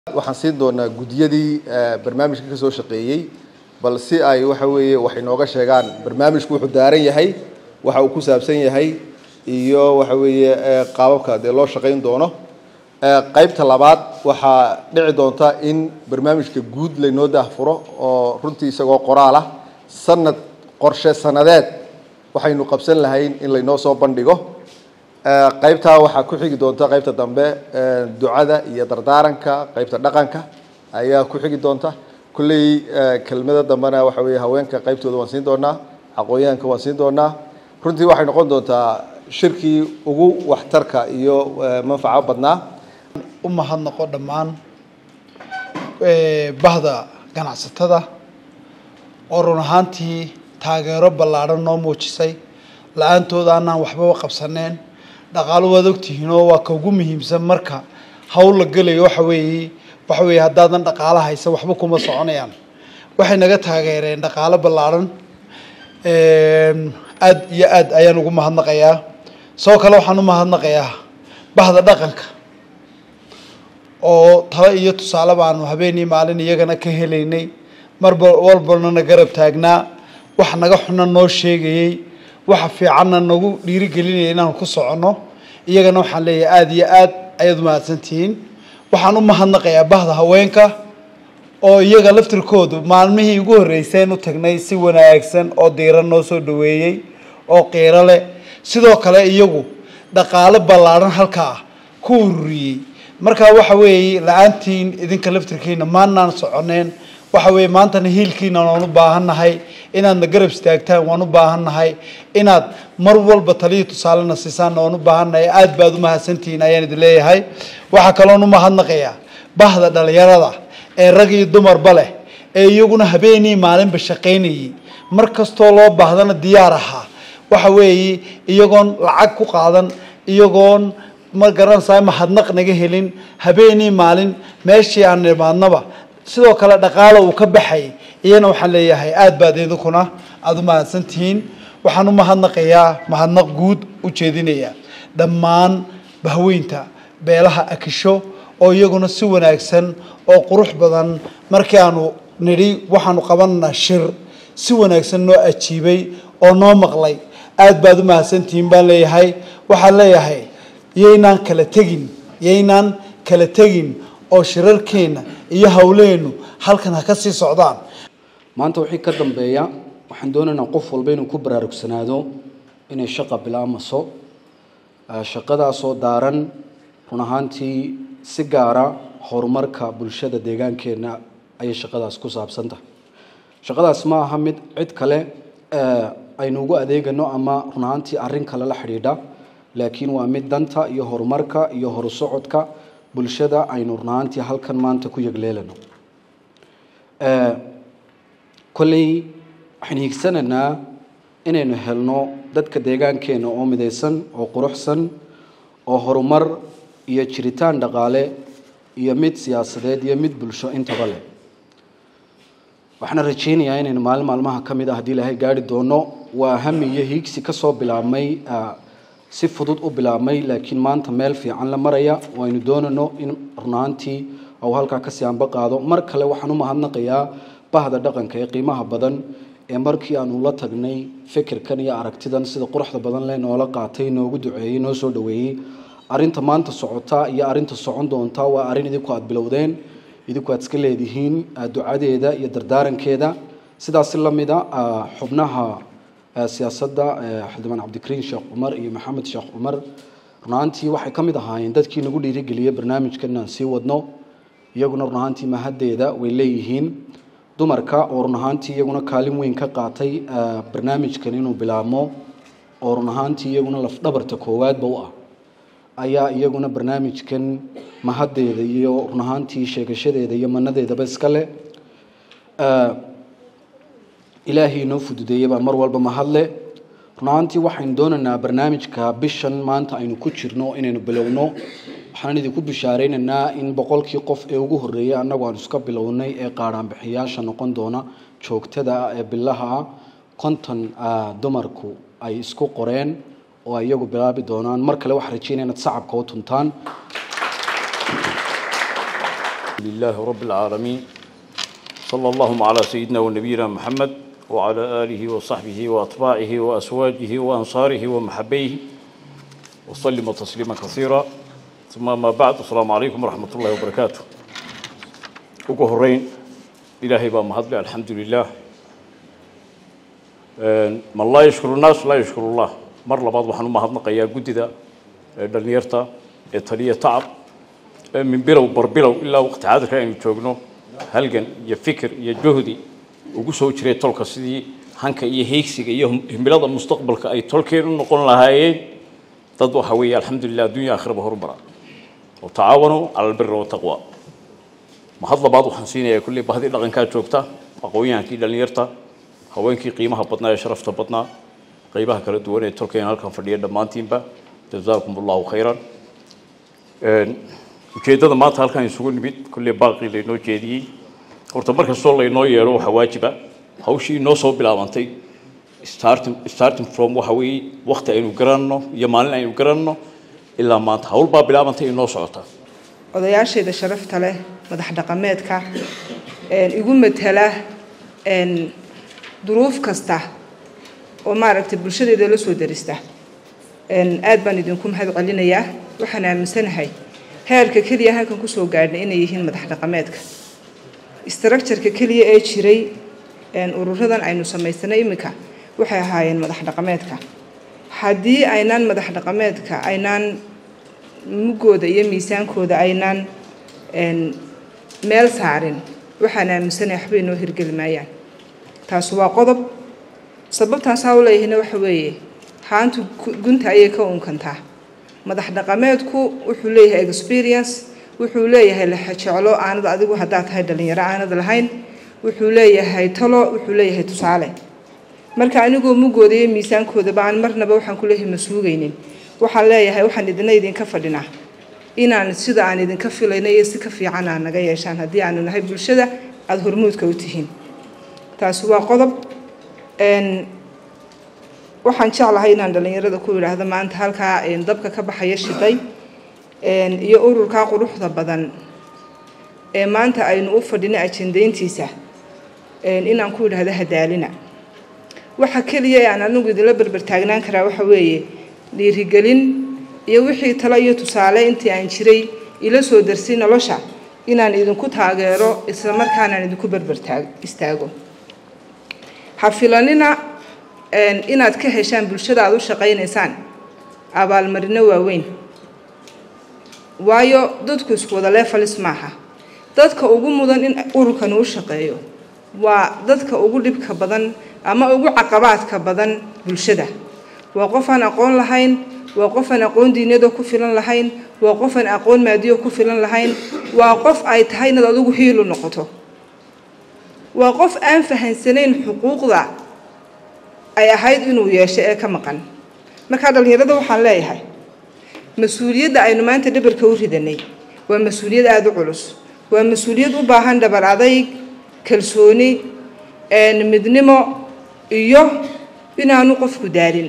waxaan siin doonaa guddiyadii barnaamijka ka soo shaqeeyey bal si ay waxa weeye wax inooga sheegaan barnaamijku wuxuu daaran yahay waxa uu ku saabsan yahay iyo waxa weeye qaababka dee loo shaqayn doono qaybta labaad waxaa dhici doonta in barnaamijka guud laynoo daahfuro oo runtii isagoo qoraal ah sanad qorshe sanadeed waxaynu qabsan lahayn in laynoo soo bandhigo qaybtaa waxaa ku xigi doonta qaybta dambe ducada iyo dardaaranka qaybta dhaqanka ayaa ku xigi doonta kulley kelmada dambena waxa weeye haweenka qaybtooda waan siin doonaa aqoonyahanka waan siin doonaa runtii waxay noqon doontaa shirkii ugu waxtarka iyo manfaco badnaa u mahadnaqo dhammaan bahda ganacsatada oo run ahaantii taageero ballaadhan noo muujisay la-aantooda anaan waxbaba qabsaneen dhaqaalo waad ogtihiinoo waa ka ugu muhiimsan marka hawl la gelayo waxa weeye waxa weeye haddaadan dhaqaalo haysan waxba kuma soconayaan waxay naga taageereen dhaqaalo ballaadhan aad iyo aad ayaan ugu mahadnaqayaa sidoo kale waxaan u mahadnaqayaa bahda dhaqanka oo talo iyo tusaale baanu habeenii maalin iyagana ka helaynay marba walbalnana garab taagnaa wax naga xuna noo sheegayey waxa fiicanna nagu dhiirigelinaya inaan ku soconno iyagana waxaan leeyahay aada iyo aad ayaad umahadsantihiin waxaan u mahadnaqayaa bahda haweenka oo iyaga laftirkoodu maalmihii ugu horreyseen u tagnay si wanaagsan oo diiran noo soo dhaweeyey oo qiiro leh sidoo kale iyagu dhaqaalo ballaadhan halkaa ku ururiyey markaa waxa weeye la-aantiin idinka laftirkiina maanaan soconeen waxa weeye maantana hiilkiina waan u baahannahay inaadna garab istaagtaan waan u baahannahay inaad mar walba taliya tusaalena siisaanna waan u baahannahay aada baad u mahadsantihiin ayaan idin leeyahay waxaa kaloon u mahadnaqayaa bahda dhalinyarada ee rag iyo dumarba leh ee iyaguna habeenii maalinba shaqaynayay mar kastoo loo baahdana diyaar ahaa waxa weeye iyagoon lacag ku qaadan iyagoon ma garanaysaa mahadnaq naga helin habeenii maalin meeshii aan nimaadnaba sidoo kale dhaqaalo uu ka baxay iyana waxaan leeyahay aada baad idinkuna aada u mahadsantihiin waxaan u mahadnaqayaa mahadnaq guud u jeedinaya dhammaan bahweynta beelaha akisho oo iyaguna si wanaagsan oo qurux badan markii aanu nidhi waxaanu qabananaa shir si wanaagsan noo ajiibay oo noo maqlay aada baad u mahadsantihiin baan leeyahay waxaan leeyahay yaynaan kala tegin yaynaan kala tegin oo shirarkeenna iyo hawleennu halkan ha ka sii socdaan maanta wixii ka dambeeya waxaan doonaynaa qof walba inuu ku baraarugsanaado inay shaqa bilaamaso shaqadaasoo daaran run ahaantii si gaara horumarka bulshada deegaankeenna ayay shaqadaas ku saabsan tahay shaqadaas ma aha mid cid kale aynu ugu adeegano ama run ahaantii arrin kale la xidhiidha laakiin waa mid danta iyo horumarka iyo horusocodka bulshada aynu run ahaantii halkan maanta ku yegleelano kolley waxaan hiigsanaynaa inaynu helno dadka deegaankeenna oo midaysan oo quruxsan oo horumar iyo jiritaan dhaqaale iyo mid siyaasadeed iyo mid bulsho intaba leh waxaana rajaynayaa inaynu maalin maalmaha ka mid ah haddii ilaahay gaari doono waa hami iyo hiigsi kasoo bilaabmay si fudud u bilaabmay laakiin maanta meel fiican la maraya oo aynu doonano in runaantii uu halkaa kasii anba qaado mar kale waxaan u mahadnaqayaa bahda dhaqanka ee qiimaha badan ee markii aanu la tagnay fikirkan iyo aragtidan sida quruxda badan leh noola qaatay noogu duceeyey noo soo dhaweeyey arinta maanta socota iyo arinta socon doonta waa arrin idinku aada bilowdeen idinku aad iska leedihiin ducadeeda iyo dardaarankeeda sidaasi lamida xubnaha siyaasadda xildhibaan cabdikariin sheekh cumar iyo maxamed sheekh cumar runaantii waxay ka mid ahaayeen dadkii nagu dhiirigeliyey barnaamijkan inaan sii wadno iyaguna runahaantii mahaddeeda way leeyihiin dumarka oo runahaantii iyaguna kaalin weyn ka qaatay barnaamijkan inuu bilaabmo oo runahaantii iyaguna lafdhabarta koowaadba u ah ayaa iyaguna barnaamijkan mahaddeeda iyo runahaantii sheegashadeeda iyo manadeedaba iska leh ilaahay inoo fududeeyey baa mar walba mahadle runahaantii waxaynu doonaynaa barnaamijka bishan maanta aynu ku jirno inaynu bilowno waxaan idinku bishaaraynaynaa in boqolkii qof ee ugu horreeyay annagu aan iska bilownay ee qaadhaanbixiyaasha noqon doona joogtada ah ee bilaha ah konton dumarku ay isku qoreen oo ay iyagu bilaabi doonaan mar kale waxaan rajeynaya inaad sacabka u tuntaan لله رب العالمين صلى اللهم على سيدنا ونبينا محمد وعلى آله وصحبه وأتباعه وأزواجه وأنصاره ومحبيه وسلم تسليما كثيرا ثم ما بعد السلام عليكم ورحمة الله وبركاته ugu horeyn ilaahay baa mahadle alxamdu lilah man laa yashkuru nnaas laa yashkuru llah mar labaad waxaan u mahadnaqayaa guddida ee dhallinyarta ee taliya tacab ee min bilow barbilow ilaa waqti xaadirka aynu joogno halgan iyo fikir iyo juhdi ugu soo jiray tolka sidii hanka iyo heegsiga iyo himilada mustaqbalka ay tolkeen u noqon lahaayeen dad waxa weeye alxamdulilah addunya aakhiraba horumara oo tacaawanuu cala albiri wataqwa mahad labaad waxaan siinayaa kulley bahdii dhaqankaa joogta aqoon-yahankii dhallinyarta haweenkii qiimaha badnaa ee sharafta badnaa qaybaha kala duwan ee tolkeena halkan fadhiya dhammaantiinba jazaakum allahu khayran ujeeddada maanta halkan isugu nimid kulley baaqii laynoo jeediyey horta mar kastoo laynoo yeelo waxaa waajiba hawshii inoo soo bilaabantay starting starting from waxa weeye waqti aynu garanno iyo maalin aynu garanno ilaa maanta hawl baa bilaabantay inoo socota odayaashayda sharafta leh madax dhaqameedka igu matala duruuf kasta oo maaragtay bulshadeeda la soo darista aad baan idinku mahad celinayaa waxaan aaminsanahay heerka keliya halkan kusoo gaadhnay inay yihiin madax dhaqameedka structureka keliya ee jiray ururadan aynu samaysanay iminka waxay ahaayeen madax dhaqameedka haddii aynaan madax dhaqameedka aynaan mugooda iyo miisaankooda aynaan meel saarin waxaan aaminsanaya waxba inoo hirgeli maayaan taasi waa qodob sababtaan saa u leeyahayna waxa weeye haantu gunta ayay ka unkantaa madax dhaqameedku wuxuu leeyahay experience wuxuu leeyahay laxajeclo aanad adigu haddaad tahay dhallinyaro aanad lahayn wuxuu leeyahay talo wuxuu leeyahay tusaale marka anigoo mugooda iyo miisaankoodaba aan marnaba waxaan ku leeyahay ma suugaynin waxaan leeyahay waxaan idina idinka fadhinaa inaan sida aan idinka filayna iyo si ka fiican aan naga yeeshaan haddii aanu nahay bulshada aada hormuudka u tihiin taasi waa qodob waxaan jeclahay inaan dhallinyarada ku yidhaahdo maanta halkaa dabka ka baxaya shiday iyo ururkaa quruxda badan ee maanta aynu u fadhino ajendayntiisa inaan ku yidhaahdo hadaalina waxa keliya ee aan anigu idinla berbertaagnaan karaa waxa weeye dhiirigelin iyo wixii talo iyo tusaale intii aan jiray ila soo darsay nolosha inaan idinku taageero isla markaanaan idinku berbertaag istaago ha filanina inaad ka heshaan bulshada aada u shaqaynaysaan abaalmarino waaweyn waayo dadku isku wada leefalis maaha dadka ugu mudan in ururkani u shaqeeyo waa dadka ugu dhibka badan ama ugu caqabaadka badan bulshada waa qof aan aqoon lahayn waa qof aan aqoon diinyadoo ku filan lahayn waa qof aan aqoon maadiyo ku filan lahayn waa qof ay tahay inaad adigu hiilu noqoto waa qof aan fahansanayn xuquuqda ay ahayd inuu yeesho ee ka maqan markaa dhallinyarada waxaan leeyahay mas-uuliyadda aynu maanta dhabarka u ridanay waa mas-uuliyad aada u culus waa mas-uuliyad u baahan dhabar adayg kalsooni midnimo iyo inaanu qofku daalin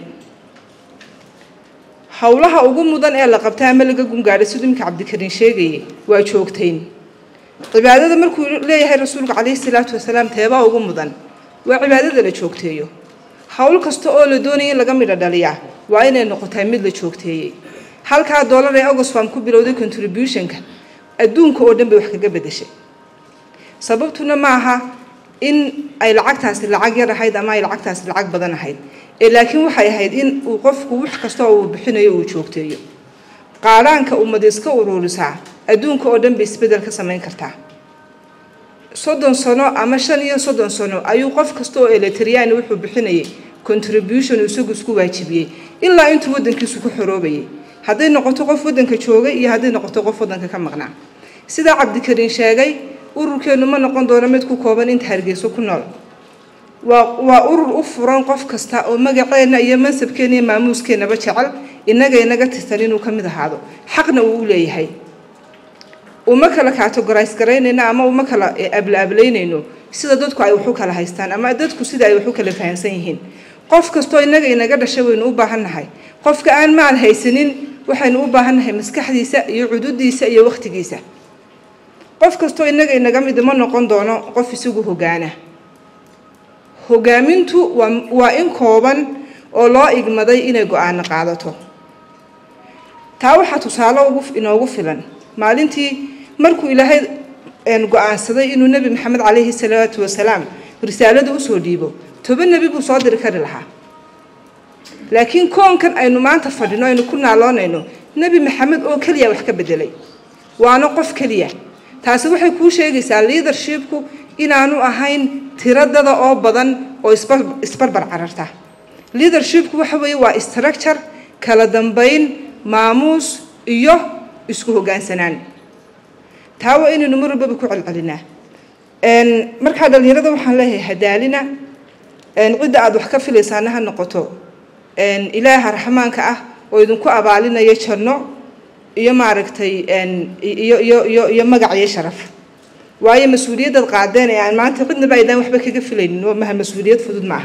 howlaha ugu mudan ee la qabta ama laga gungaadhay siduu iminka cabdikariin sheegayay waa joogtayn cibaadada markuu leeyahay rasuulku calayhi salaatu wasalaam teebaa ugu mudan waa cibaadada la joogteeyo howl kasta oo la doonaya in laga midho dhaliyaa waa inay noqotaa mid la joogteeyey halkaa doolar ee ogosfam ku bilowday contributionka adduunka oo dhan bay wax kaga bedeshay sababtuna maaha in ay lacagtaasi lacag yar ahayd ama ay lacagtaasi lacag badan ahayd ee laakiin waxay ahayd in uu qofku wax kasta oo uu bixinayo uu joogteeyo qaadhaanka ummad iska ururisaa adduunka oo dhan bay isbeddel ka samayn kartaa soddon sano ama shan iyo soddon sano ayuu qof kasta oo eletriyaani wuxuu bixinayay contribution uu isagu isku waajibiyey ilaa intuu waddankiisu ku xoroobayay hadday noqoto qof waddanka joogay iyo hadday noqoto qof waddanka ka maqnaa sidaa cabdikariin sheegay ururkeennu ma noqon doono mid ku kooban inta hargeyso ku nool waa waa urur u furan qof kasta oo magaceenna iyo mansabkeenna iyo maamuuskeenaba jecel innaga inaga tirsan inuu ka mid ahaado xaqna uu u leeyahay uma kala categorize garaynayno ama uma kala ablaablaynayno sida dadku ay wax u kala haystaan ama dadku sida ay wax u kala fahansan yihiin qof kastoo innaga inaga dhashay waynu u baahannahay qofka aan maal haysanin waxaynu u baahannahay maskaxdiisa iyo cududiisa iyo wakhtigiisa qof kastoo innaga inaga mid ma noqon doono qof isagu hogaana hogaamintu waa waa in kooban oo loo igmaday inay go-aano qaadato taa waxaa tusaale ugu inoogu filan maalintii markuu ilaahay go-aansaday inuu nebi maxamed calayhi salaatu wasalaam risaalada usoo dhiibo toban nebi buu soo diri kari lahaa laakiin koonkan aynu maanta fadhino aynu ku naaloonayno nebi maxamed oo keliya wax ka bedelay waana qof keliya taasi waxay kuu sheegaysaa leadershipku inaanu ahayn tiradada oo badan oo isbarbar cararta leadershipku waxa weeye waa structure kala dambayn maamuus iyo isku hoggaansanaan taa waa inaynu mar walbaba ku celcelinaa markaa dhallinyarada waxaan leeyahay hadaalina cidda aada wax ka filaysaana ha noqoto ilaaha raxmaanka ah oo idinku abaalinaya janno iyo maaragtay iyo iyo iyo iyo magac iyo sharaf waayo mas-uuliyaddaad qaadeen ee aan maanta cidnaba aydaan waxba kaga filaynin oo maha mas-uuliyad fudud maaha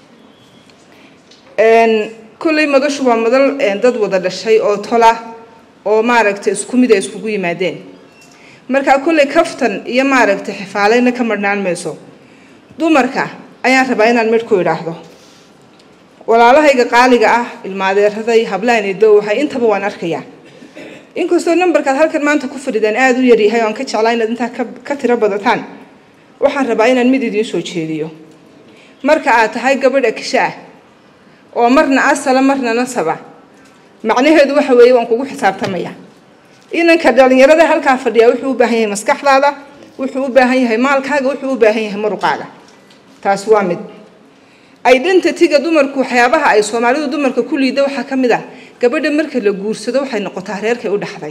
kolley madashu waa madal dad wada dhashay oo tola oo maaragtay isku mid ay iskugu yimaadeen markaa kolley kaftan iyo maaragtay xifaaleyna ka marhnaan mayso dumarka ayaan rabaa inaan midh ku idhaahdo walaalahayga qaaliga ah ilmaadeeraday hablaanido waxay intaba waan arkayaa inkastoo nambarkaad halkan maanta ku fadhidaan aada u yaryahay oo aan ka jeclaa inaad intaa ka tiro badataan waxaan rabaa inaan mid idiin soo jeediyo marka aad tahay gabadha kisho ah oo marna asala marna nasaba macnaheedu waxa weeye waan kugu xisaabtamaya inanka dhalinyarada halkaa fadhiya wuxuu u baahan yahay maskaxdaada wuxuu u baahan yahay maalkaaga wuxuu u baahan yahay muruqaaga taasi waa mid identityga dumarku waxyaabaha ay soomaalidu dumarka ku liida waxaa ka mid ah gabadha marka la guursado waxay noqotaa reerkay u dhaxday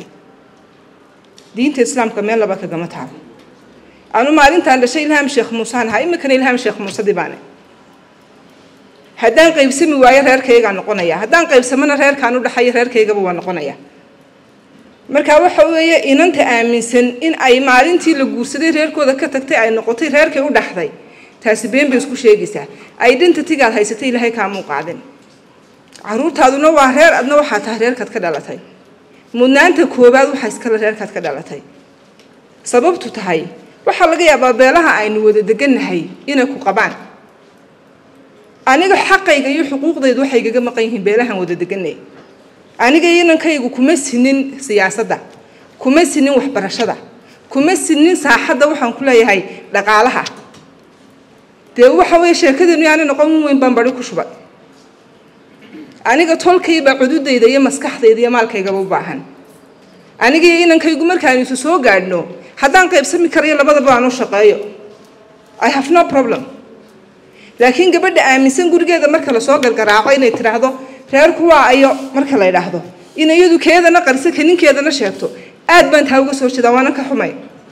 diinta islaamka meel laba kagama taabo anu maalintaan dhashay ilhaam sheekh muusaan ahaa iminkana ilhaam sheekh muuse dibaane haddaan qaybsami waayo reerkaygaa noqonaya haddaan qaybsamana reerkaan u dhaxayo reerkaygaba waa noqonaya marka waxa weeye inanta aaminsan in ay maalintii la guursaday reerkooda ka tagtay ay noqotay reerkay u dhaxday taasi been bay isku sheegaysaa identitygaad haysatay ilaahay kaamuu qaadin caruurtaaduna waa reer adna waxaa tahay reerkaad ka dhalatay mudnaanta koowaad waxaa iskale reerkaad ka dhalatay sababtu tahay waxaa laga yaabaa beelaha aynu wada degannahay inay ku qabaan aniga xaqayga iyo xuquuqdaydu waxay igaga maqan yihiin beelahan wada deganay aniga inankaygu kuma sinin siyaasadda kuma sinin waxbarashada kuma sinin saaxadda waxaan ku leeyahay dhaqaalaha dee waxa weeye sheekadeenu yaani noqon weyn baan bari ku shubay aniga tolkaybaa cududayda iyo maskaxdayda iyo maalkaygaba u baahan aniga iyo inankaygu markaanu isu soo gaadhno haddaan qaybsami karayo labadaba aan u shaqeeyo i have no problem laakiin gabadha aaminsan gurigeeda marka lasoo gargaraaco inay tidhaahdo reerku waa ayo marka la idhaahdo in iyadu keedana qarisa ka ninkeedana sheegto aad baan taa uga soo jeedaa waanan ka xumay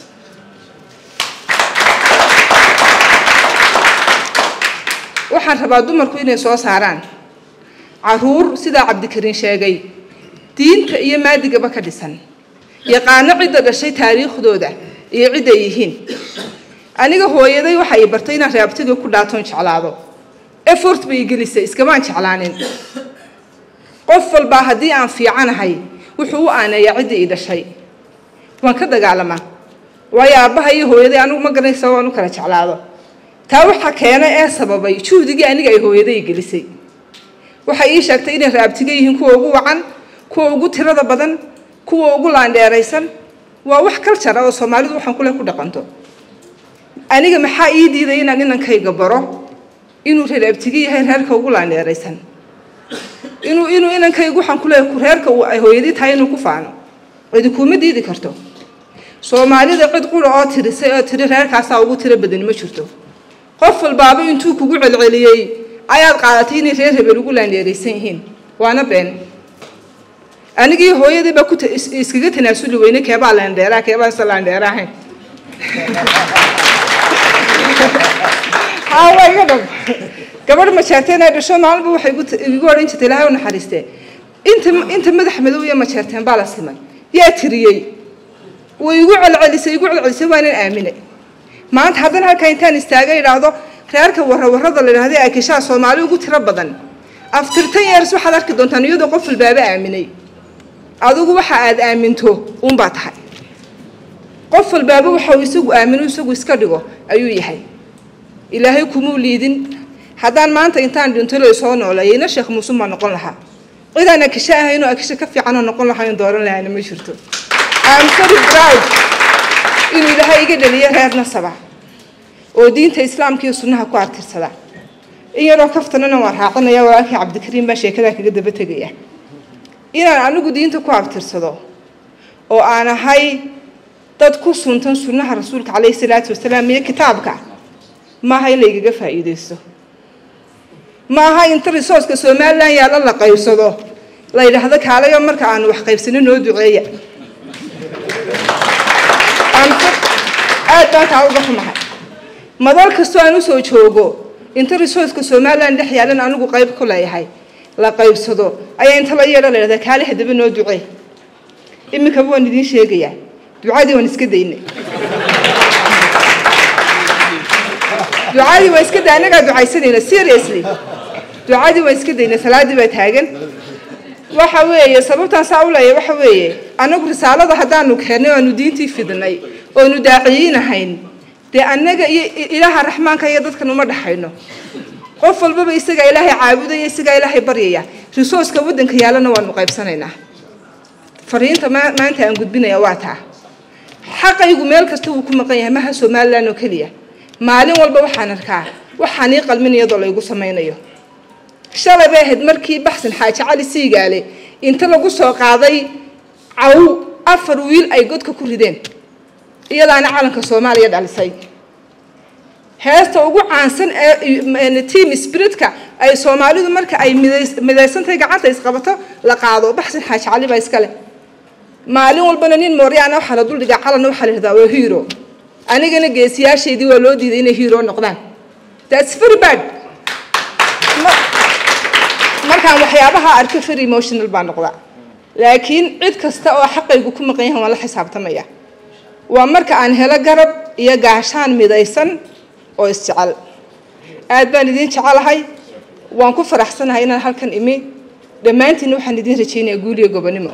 waxaan rabaa dumarku inay soo saaraan caruur sidaa cabdikariin sheegay diinta iyo maadigaba ka dhisan yaqaano cidda dhashay taariikhdooda iyo cidday yihiin aniga hooyaday waxa ay bartay inaan raabtiga ku dhaatoon jeclaado effort bay gelisay iskamaan jeclaanin qof walbaa haddii aan fiicanahay wuxuu u aaneeyaa ciddii i dhashay waan ka dagaalamaa waayo aabbaha iyo hooyaday anigu ma garanaysa waan u kala jeclaado taa waxaa keena ee sababay juhdigii aniga ay hooyaday gelisay waxay ii sheegtay inay raabtiga yihiin kuwa ugu wacan kuwa ugu tirada badan kuwa ugu laandheeraysan waa wax kaljar ah oo soomaalidu waxaan kule ku dhaqanto aniga maxaa ii diiday inaan inankayga baro inuu reeraabtiga yahay reerka ugu laandheeraysan inuu inuu inankaygu waxaan ku leeyahay reerka ay hooyadii tahay inuu ku faano cidi kuma diidi karto soomaalida cid qura oo tirisay oo tiri reerkaasaa ugu tiro badani ma jirto qof walbaaba intuu kugu celceliyey ayaad qaadatay inay reer hebel ugu laandheeraysan yihiin waana been anigii hooyadii baa ku iskaga tanaasuli weyne keebaa laandheeraa keebaa isa laandheera ahayn waa iga dhab gabadh majeerteen ay dhasho maalinba waxay igu odhan jirtay ilaahay u naxariistee inta inta madax madow iyo majeerteen baa la simay yaa tiriyey way igu celcelisay igu celcelisay waanan aaminay maanta haddana halkaa intaan istaaga idhaahdo reerka warrawarrada la idhahda ee akishaa soomaali ugu tiro badan after ten years waxaad arki doontaan iyadoo qof walbaaba aaminay adigu waxa aad aaminto uunbaa tahay qof walbaaba waxa uu isagu aamino isagu iska dhigo ayuu yahay ilaahay kumuu liidin haddaan maanta intaan dhinto la soo nooleeyayna sheekh muuse maa noqon lahaa cidaan akisho ahaynoo akisho ka fiicanoo noqon lahayn dooran lahayna ma jirto am very proud inuu ilaahay iga dhaliyo reer nasaba oo diinta islaamka iyo sunnaha ku artirsada in yaroo kaftanana waa raacinaya walaalkii cabdikariim baa sheekadaa kaga daba tegaya inaan anigu diinta ku abtirsado oo aan ahay dad ku suntan sunnaha rasuulka calayhi salaatu wasalaam iyo kitaabka maaha in laygaga faa'iidaysto maaha inta risooska somalilan yaalla la qaybsado la yidhaahdo kaalayo marka aanu wax qaybsano noo duceeya aad baan kaa uga xumahay madal kastoo aan usoo joogo inta risooska somalilan dhex yaalan anigu qayb ku leeyahay la qaybsado ayaa inta la yeedha la yidhahdaa kaale haddaba noo ducee iminkaba waan idiin sheegayaa ducadii waan iska daynay ducadii waan iska day annagaa ducaysanayna seriously ducadii waan iska daynay salaadii baa taagan waxa weeye sababtaan saa u leeyahay waxa weeye annagu risaalada haddaanu keennay oo aanu diintii fidnay oonu daaciyinahayn dee annaga iyo ilaaha raxmaanka iyo dadkan uma dhaxayno qof walbaba isagaa ilaahay caabudaya isagaa ilaahay baryaya risooska waddanka yaallana waanu qaybsanaynaa fariinta maanta aan gudbinaya waa taa xaqaygu meel kasta wuu ku maqan yahay maha somalilan oo keliya maalin walba waxaan arkaa waxaan ii qalmin iyadoo laygu samaynayo shalay bay ahayd markii baxsan xaaji cali siigaale inta lagu soo qaaday caw afar wiil ay godka ku rideen iyadaana calanka soomaaliya dhalisay heesta ugu caansan ee team spiritka ay soomaalidu marka ay midaysantahay gacanta isqabato la qaado baxsan xaaji cali baa iskale maalin walbana nin mooryaana waxaa la duldhigaa calanna waxaa la yidhahdaa waa hero anigana geesiyaashaydii waa loo diiday inay hero noqdaan that's very bad markaan waxyaabaha arko very emotional baa noqdaa laakiin cid kasta oo xaqaygu ku maqan yahan waan la xisaabtamaya waa marka aan helo garab iyo gaashaan midaysan oo isjecel aad baan idiin jecelahay waan ku faraxsanahay inaan halkan imi dhammaantiinna waxaan idiin rajaynayaa guuliyo gobonimo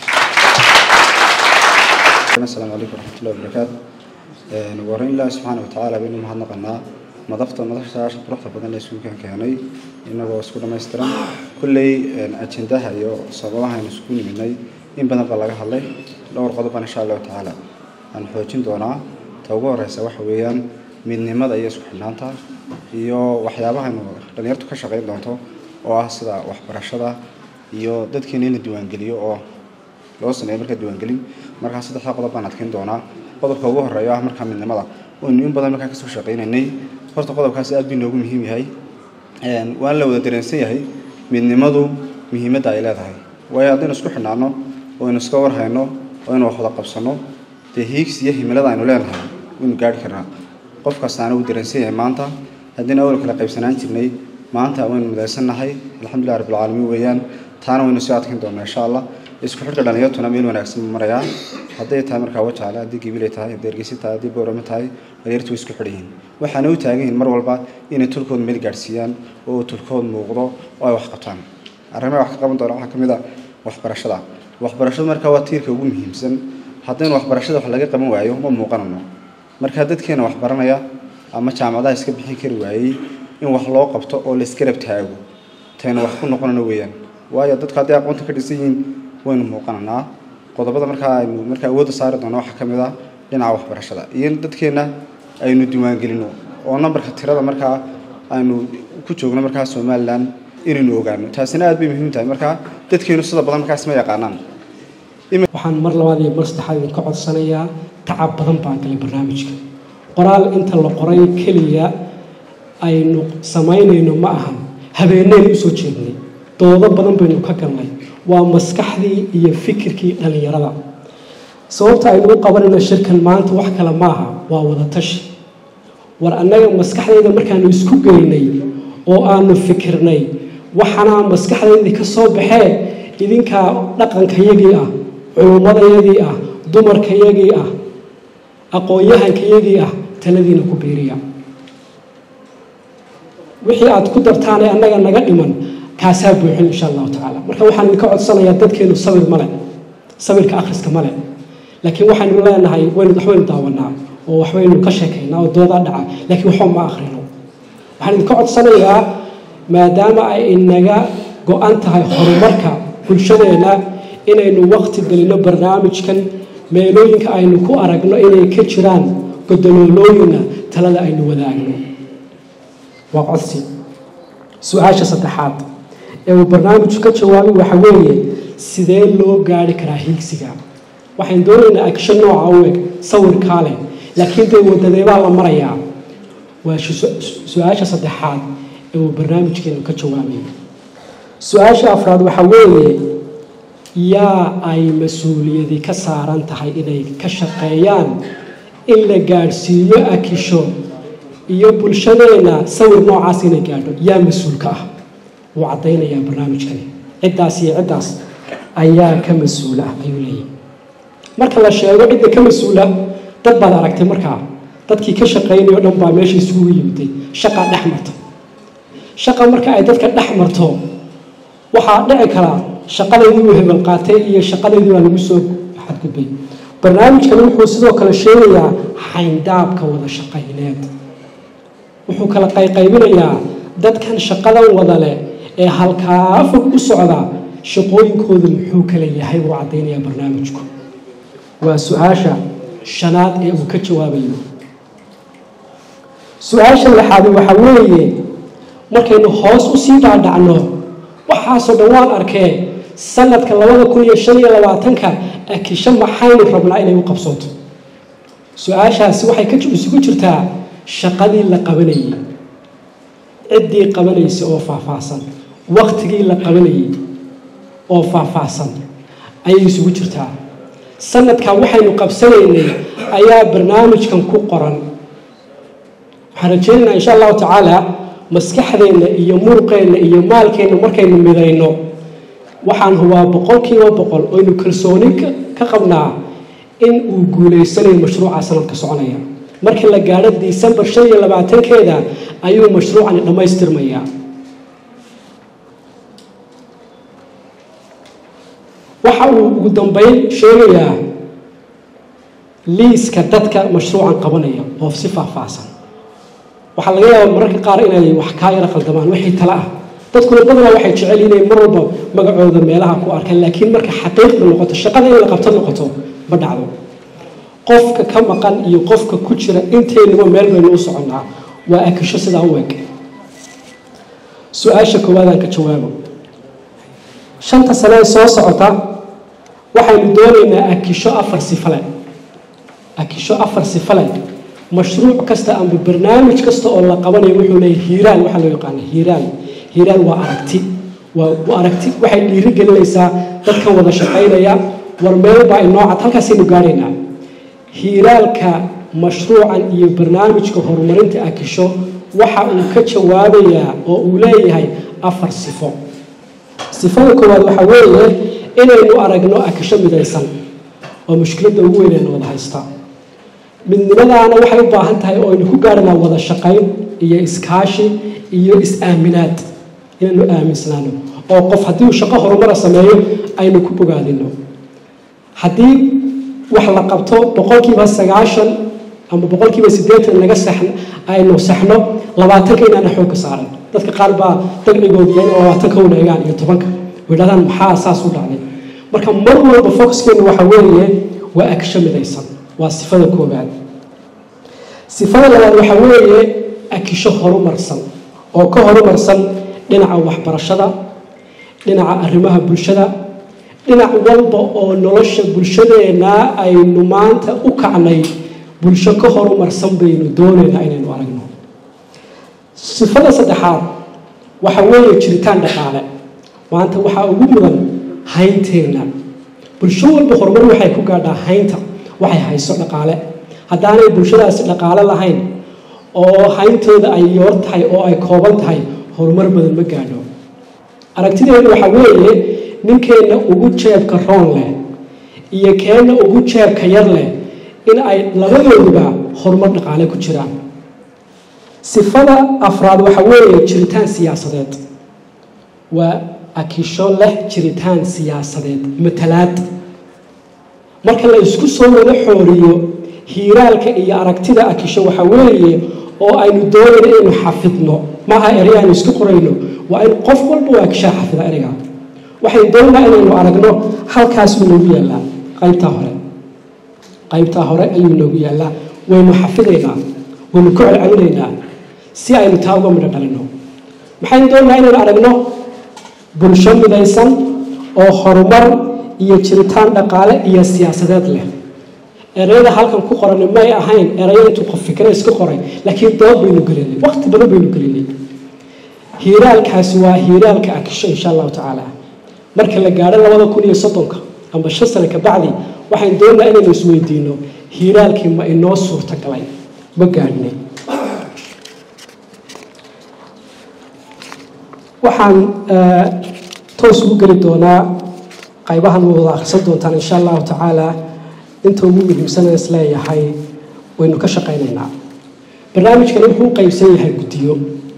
asalaamu calaykum waraxmatullahi wabarakaatu waran ilaahi subxaana watacaala baynu mahadnaqanaa madafta madashaasha quruxda badan ee iskuulkan keenay inagoo isku dhammaystiran kulley ajendaha iyo sababaha aynu isku nimidnay in badan baa laga hadlay dhowr qodobban insha allahu tacaala aan xoojin doonaa ta ugu horeysa waxa weeyaan midnimada iyo isku xidhnaanta iyo waxyaabaha aynu dhalinyartu ka shaqayn doonto oo ah sida waxbarashada iyo dadkeena in la diiwaangeliyo oo loo sameeyo markaa diiwaangelin markaa saddexda qodob baan adkeyn doonaa qodobka ugu horeeya ah markaa midnimada waynu in badan markaa kasoo shaqaynaynay horta qodobkaasi aad bii noogu muhiim yahay waan la wada dareensan yahay midnimadu muhiimadda ay leedahay waayo haddaynu isku xidhnaano oo aynu iska warhayno oo aynu wax wada qabsanno dee hiigsi iyo himilada aynu leenahay waynu gaari karnaa qof kastaana wuu dareensan yahay maanta haddaynu awal kala qaybsanaan jirnay maanta waynu midaysannahay alxamdulilah rabbilcaalamiin weeyaan taana waynu soo adkeyn doonaa insha allah isku xidhka dhalinyartuna meel wanaagsan buu marayaa hadday tahay markaa wajaale haddii gibilay tahay haddii ergeysi tahay haddii boorame tahay dhalinyartu way isku xidhan yihiin waxaana u taagan yihiin mar walba inay tulkood meel gaadhsiiyaan oo tulkood muuqdo oo ay wax qabtaan arrimaha wax ka qaban doona waxaa ka mid a waxbarashada waxbarashadu markaa waa tiirka ugu muhiimsan haddaynu waxbarashada wax laga qaban waayo ma muuqanano markaa dadkeena wax baranaya ama jaamacadaha iska bixin kari waayey in wax loo qabto oo la iska rab taago taynu wax ku noqonano weeyaan waayo dadku hadday aqoonta ka dhisan yihiin waynu muuqananaa qodobada markaa aynu markaa awoodda saari doono waxaa ka mid ah dhinaca waxbarashada iyo in dadkeenna aynu diiwaangelino oo nambarka tirada markaa aynu ku joogno markaa somalilan inaynu ogaano taasina aad bay muhiim tahay markaa dadkeenu sida badan markaas ma yaqaanaan waxaan mar labaad iyo mar saddexaad idinka codsanayaa tacab badan baan galay barnaamijka qoraal inta la qoray keliya aynu samaynayno ma ahan habeenaynu usoo jeednay doodo badan baynu ka galnay waa maskaxdii iyo fikirkii dhallinyarada sababta aynu u qabanayno shirkan maanta wax kale maaha waa wada tashi war annaga maskaxdayda markaanu isku geynay oo aanu fikirnay waxaana maskaxdaydii ka soo baxee idinkaa dhaqankayagii ah culummadayagii ah dumarkayagii ah aqoon-yahankayagii ah taladiina ku biiriya wixii aad ku dartaanee annaga naga dhiman kaasaa buuxin insha allahu tacaala marka waxaan idinka codsanayaa dadkeenu sabir male sabirka akhriska male laakiin waxaynu leenahay waynu waxbaynu daawanaa oo waxbaynu ka sheekaynaa oo doodaa dhaca laakiin waxba ma akhrino waxaan idinka codsanayaa maadaama ay inaga go-an tahay horumarka bulshadeena inaynu waqti gelino barnaamijkan meelooyinka aynu ku aragno inay ka jiraan godoloolooyina talada aynu wadaagno waa codsi su-aasha saddexaad ee uu barnaamijku ka jawaabay waxa weeye sidee loo gaari karaa hiigsiga waxaan doonaynaa agsho nooca u eg sawirkaa leh laakiin dee wadadeebaa la marayaa waa su-aasha saddexaad ee uu barnaamijkeenu ka jawaabay su-aasha afraad waxa weeye yaa ay mas-uuliyadi ka saaran tahay inay ka shaqeeyaan in la gaadhsiiyo akisho iyo bulshadeena sawir noocaas inay gaadho yaa mas-uulka ah wuu caddaynayaa barnaamijkani ciddaas iyo ciddaas ayaa ka mas-uul ah ayuu leeyahy marka la sheego cidda ka mas-uula dad baad aragtay markaa dadkii ka shaqaynaya o dhan baa meesha isugu yimiday shaqa dhex marta shaqa marka ay dadka dhex marto waxaa dhici karaa shaqadaydii uu hebel qaatay iyo shaqadaydii baa lagu soo xadgudbay barnaamijkani wuxuu sidoo kale sheegayaa xayndaabka wada shaqayneed wuxuu kala qayqaybinayaa dadkan shaqadan wada leh ee halkaa fog u socda shaqooyinkoodu muxuu kala yahay buu caddaynayaa barnaamijku waa su-aasha shanaad ee uu ka jawaabayo su-aasha lixaadi waxa weeye markaynu hoos usii dhaadhacno waxaasoo dhan waan arkee sanadka labada kun iyo shan iyo labaatanka akisho maxaynu rabnaa inay u qabsooto su-aashaasi waxay ka isugu jirtaa shaqadii la qabanayay ciddii qabanaysa oo faahfaahsan waktigii la qabanayay oo faahfaahsan ayay isugu jirtaa sanadkan waxaynu qabsanaynay ayaa barnaamijkan ku qoran waxaan rajaynaynaa insha allahu tacaala maskaxdeenna iyo muruqeenna iyo maalkeenna markaynu midayno waxaan hubaa boqolkiiba boqol oynu kalsooni ka qabnaa in uu guulaysanayo mashruuca sanadka soconaya markii la gaadho disembar shan iyo labaatankeeda ayuu mashruucani dhammaystirmayaa waxa uu ugu dambeyn sheegayaa liiska dadka mashruucan qabanaya oo si faahfaahsan waxaa laga yaabaa mararka qaar inay wax kaa yaro qaldamaan wixii tale ah dadkuna badanaa waxay jecel inay mar walba magacooda meelaha ku arkaan laakiin marka xaqiiqda noqoto shaqada in la qabto noqoto ma dhacdo qofka ka maqan iyo qofka ku jira intaynuba meel baynu u soconnaa waa akisho sidaa u eg su-aasha koowaadaan ka jawaabo shanta sane ee soo socota waxaynu doonaynaa akisho afar sifale akisho afar sifale mashruuc kasta amba barnaamij kasta oo la qabanayo wuxuu leeyahy hiiraan waxaa loo yaqaana hiiraan hiiraan waa aragti waa aragti waxay dhiiri gelinaysaa dadkan wada shaqaynaya war meel baa inoocad halkaasaynu gaadhaynaa hiiraalka mashruucan iyo barnaamijka horumarinta akisho waxa uu ka jawaabayaa oo uu leeyahay afar sifo sifada koowaad waxaa weeye inaynu aragno akisho midaysan oo mushkiladda ugu weynayna wada haysta midnimadaana waxay u baahan tahay oo aynu ku gaadhanaa wada shaqayn iyo iskaashi iyo is-aaminaad inaynu aaminsanaano oo qof haddii uu shaqo horumara sameeyo aynu ku bogaadino haddii wax la qabto boqolkiiba sagaashan ama boqolkiiba siddeetan naga sax aynu saxno labaatanka inaana xoogka saaran dadka qaar baa dagcigooda yahay oo labaatanka una egaan iyo tobanka widhahdaan maxaa saas u dhacday marka mar walba focuskeennu waxa weeye waa agsho midaysan waa sifada koobaad sifada labaad waxa weeye akisho horumarsan oo ka horumarsan dhinaca waxbarashada dhinaca arrimaha bulshada dhinac walba oo nolosha bulshadeenna aynu maanta u kacnay bulsho ka horumarsan baynu doonaynaa inaynu aragno sifada saddexaad waxa weeye jiritaan dhaqaale maanta waxaa ugu mudan haynteenna bulsho walba horumar waxay ku gaadhaa haynta waxay hayso dhaqaale haddaanay bulshadaasi dhaqaale lahayn oo hayntooda ay yoor tahay oo ay kooban tahay horumar badan ma gaadho aragtideedu waxaa weeye ninkeenna ugu jeebka roon leh iyo keenna ugu jeebka yar leh in ay labadooduba horumar dhaqaale ku jiraan sifada afraad waxa weeye jiritaan siyaasadeed waa akisho leh jiritaan siyaasadeed matalaad marka la isku soo wada xooriyo hiiraalka iyo aragtida akisho waxa weeye oo aynu doonayno inaynu xafidno maaha erey aynu isku qorayno waa in qof walba waa akishaa xafida ereyga waxay doonaa inaynu aragno halkaasuu noogu yaallaa qaybtaa hore qaybtaa hore ayuu noogu yaallaa waynu xafidaynaa waynu ku celcelinaynaa si aynu taa uga midho dhalino maxaynu doonaa inaynu aragno bulsho midaysan oo horumar iyo jiritaan dhaqaale iyo siyaasadeed leh ereyada halkan ku qoran may ahayn erayo intuu qof fikre iska qoray laakiin dood baynu gelinay waqti badan baynu gelinay hiiraalkaasi waa hiiraalka akisho insha allahu tacaala marka la gaadho labada kun iyo soddonka amba shan sano ka bacdi waxaan doonaa inaynu isweydiino hiiraalkii ma inoo suurtagalay ma gaadhnay waxaan toos ugu geli doonaa qaybahan wada akhrisan doontaan insha allahu tacaala inta ugu muhiimsana is leeyahay waynu ka shaqaynaynaa barnaamijkani wuxuu u qaybsan yahay guddiyo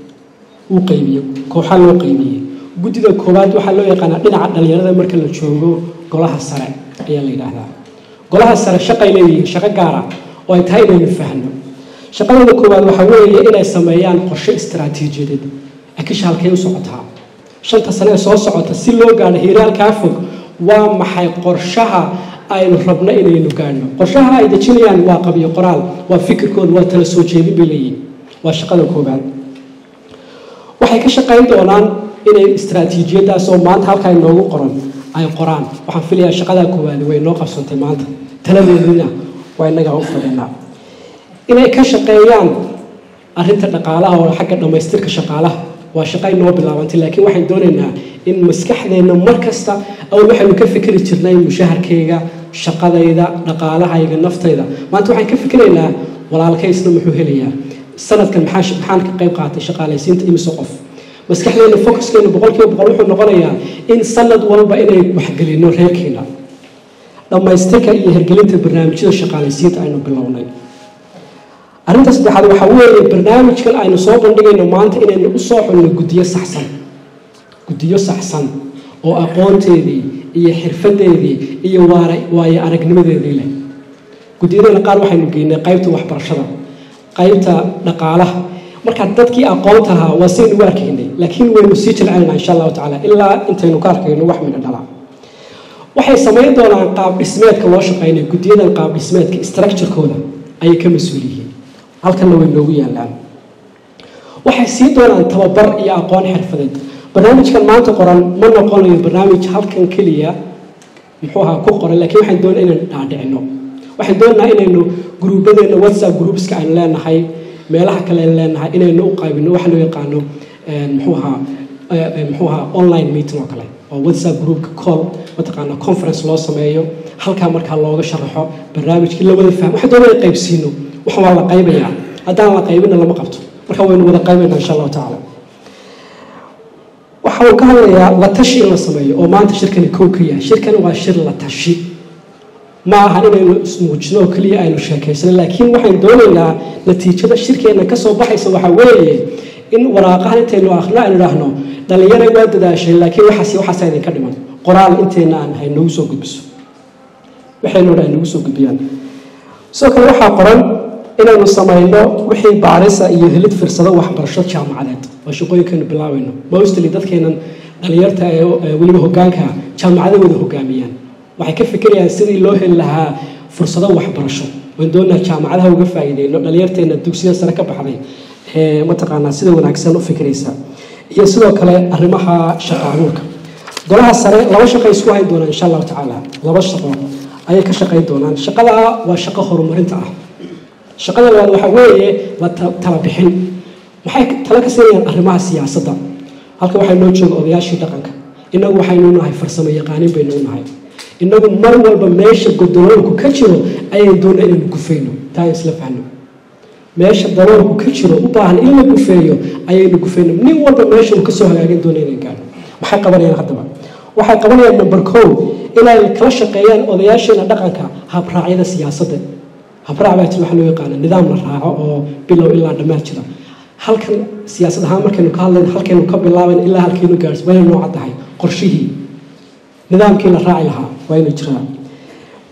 uu qaybiye kooxaa loo qaybiyey guddida koowaad waxaa loo yaqaanaa dhinaca dhalinyarada marka la joogo golaha sare ayaa la yidhaahdaa golaha sare shaqay leeyihiin shaqo gaara oo ay tahay inaynu fahno shaqadooda koowaad waxaa weeye inay sameeyaan qorshe istaraatiijiyadeed akisha halkay u socotaa shanta sane ee soo socota si loo gaadho hiiraalkaa fog waa maxay qorshaha aynu rabno inaynu gaadhno qorshaha ay dejinayaan waa qabiyo qoraal waa fikirkooda waa tala soo jeedin bay leeyihin waa shaqada koobaad waxay ka shaqayn doonaan inay istaraatiijiyadaas oo maanta halkaa inoogu qoran ay qoraan waxaan filayaa shaqadaa koowaad way noo qabsantay maanta taladeedina waa innagaa u fadhinaa inay ka shaqeeyaan arrinta dhaqaalaha oo xagga dhammaystirka shaqaalaha waa shaqo inoo bilaabantay laakiin waxaan doonaynaa in maskaxdeenna mar kasta awal waxaynu ka fikri jirnay mushaharkayga shaqadayda dhaqaalahayga naftayda maanta waxaan ka fikiraynaa walaalkaysna muxuu helayaa sanadkan maxaa maxaan ka qayb qaatay shaqaalaysiinta imise qof maskaxdeena focuskeena boqolkiiba boqol wuxuu noqonayaa in sanad walba inay waxgelino reerkeena dhammaystirka iyo hirgelinta barnaamijyada shaqaalaysiinta aynu bilownay arrinta saddexaad waxaa weeye barnaamijkan aynu soo bandhigayno maanta inaynu u soo xulno guddiyo saxsan guddiyo saxsan oo aqoonteedii iyo xirfadeedii iyo waara waayo aragnimadeedii leh guddiyadana qaar waxaynu geynay qaybta waxbarashada qaybta dhaqaalaha marka dadkii aqoonta ahaa waa saynu u arkaynay laakiin waynu sii jilcaynaa insha allahu tacaala ilaa intaynu ka arkayno wax midho dhala waxay samayn doonaan qaab dhismeedka loo shaqaynayo guddiyadan qaab dhismeedka structurekooda ayay ka mas-uul yihiin halkanna way noogu yaallaan waxay sii doonaan tababar iyo aqoon xirfadeed barnaamijkan maanta qoran ma noqonayo barnaamij halkan keliya muxuu ahaa ku qoran laakiin waxaan doonaa inaan dhaadhicino waxaan doonaa inaynu gruubadeena whatsapp groupska aynu leenahay meelaha kale aynu leenahay inaynu u qaybino waxa loo yaqaano muxuu ahaa muxuu ahaa online meeting oo kale oo whatsapp groupka call mataqaana conference loo sameeyo halkaa markaa looga sharaxo barnaamijkii la wada fahmo waxaan doonaa in qaybsiino waxaan waa la qaybayaa haddaan la qaybina lama qabto marka waynu wada qaybaynaa insha allahu tacaala waxa uu ka hadlayaa la tashi in la sameeyo oo maanta shirkani kow ka yahay shirkani waa shir la tashi ma aha inaynu ismuujino oo keliya aynu sheekaysano laakiin waxaan doonaynaa natiijada shirkeenna ka soo baxaysa waxaa weeye in waraaqahan intaynu akhno aynu idhaahno dhallinyaray waa dadaasheen laakiin waxaas waxaasa idinka dhiman qoraal intayna aan ahay noogu soo gudbiso waxaynu dha noogu soo gudbiyaan sidoo kale waxaa qoran inaynu samayno wixii baarisa iyo helid firsado waxbarasho jaamacadeed oo shaqooyinkaynu bilaabayno mostly dadkeenan dhalinyarta ee weliba hogaanka jaamacada wada hogaamiyaan waxay ka fikirayaan sidii loo heli lahaa fursado waxbarasho waan doonaa jaamacadaha uga faa'iideyno dhalinyarteena dugsiyada sare ka baxday ee mataqaanaa sida wanaagsan u fikiraysa iyo sidoo kale arrimaha shaqaabuurka golaha sare laba shaqay isku hayn doonaan insha allahu tacaala laba shaqo ayay ka shaqayn doonaan shaqada waa shaqo horumarinta ah shaqada labaad waxaa weeye la tala bixin maxay tala ka siinayaan arrimaha siyaasadda halka waxaa noo jooga odayaashii dhaqanka innagu waxaynu nahay farsamo yaqaanin baynu nahay innagu mar walba meesha godoloolku ka jiro ayaynu doonaa inaynu gufayno taa aan isla fahno meesha daloolku ka jiro u baahan in la gufeeyo ayaynu gufayno nin walba meesha uu kasoo hagaagin doona inay gaadho maxay qabanayaan haddaba waxay qabanayaan number kow inay kala shaqeeyaan odayaasheena dhaqanka habraacyada siyaasadda habraac baa jira waxa loo yaqaana nidaam la raaco oo bilow ilaa dhammaad jira halkan siyaasad ahaan markaynu ka hadlayno halkaynu ka bilaabayno ilaa halkaynu gaarhso waa inay nooca tahay qorshihii nidaamkii la raaci lahaa waa inay jiraan